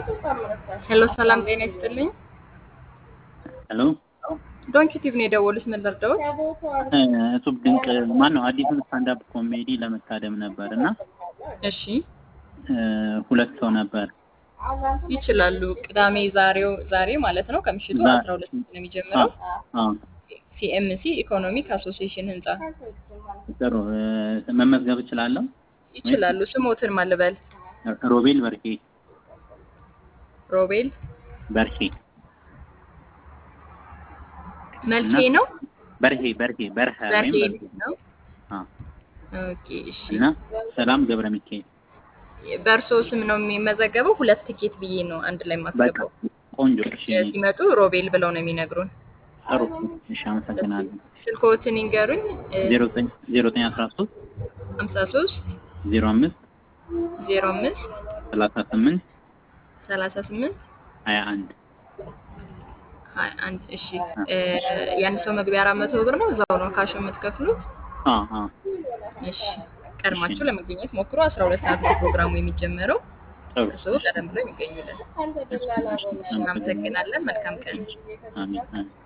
ሄሎ ሰላም ጤና ይስጥልኝ። ሄሎ ዶንኪ ቲቭ ነው የደወሉት። ምን ልርዳዎት? እሱብ ድንቅ ማን ነው? አዲሱን ስታንዳፕ ኮሜዲ ለመታደም ነበር እና እሺ ሁለት ሰው ነበር። ይችላሉ። ቅዳሜ ዛሬው ዛሬ ማለት ነው ከምሽቱ ዛ- 12 ነው የሚጀምረው። አዎ ሲኤምሲ ኢኮኖሚክ አሶሲዬሽን ህንጻ ጥሩ እ፣ መመዝገብ እችላለሁ? ይችላሉ። ስሞትን ማልበል ሮቤል በርሄ ሮቤል በርሄ መልኬ እና- ነው በርሄ በርሄ በርሀ ወይም በርሄ በርሄ ነው። አዎ። ኦኬ እሺ። እና ሰላም ገብረ ሚካኤል በእርሶ ስም ነው የሚመዘገበው። ሁለት ትኬት ብዬ ነው አንድ ላይ በቃ ማስገባው። ቆንጆ። እሺ ሲመጡ ሮቤል ብለው ነው የሚነግሩን። ጥሩ። እሺ አመሰግናለሁ። ስልክዎትን ይንገሩኝ። ዜሮ ዘጠኝ ዜሮ ዘጠኝ አስራ ሶስት 53 ዜሮ አምስት 05 ሰላሳ ስምንት 38 ሀያ አንድ ሀያ አንድ እሺ እ፣ የአንድ ሰው መግቢያ አራት መቶ ብር ነው። እዛው ነው ካሽ የምትከፍሉት። አዎ አዎ እሺ ቀድማችሁ ለመገኘት ሞክሮ አስራ ሁለት ሰዓት ነው ፕሮግራሙ የሚጀመረው። ጥሩ። እርስዎ ቀደም ብለው የሚገኙልን። እናመሰግናለን። መልካም ቀን። አሜን አሜን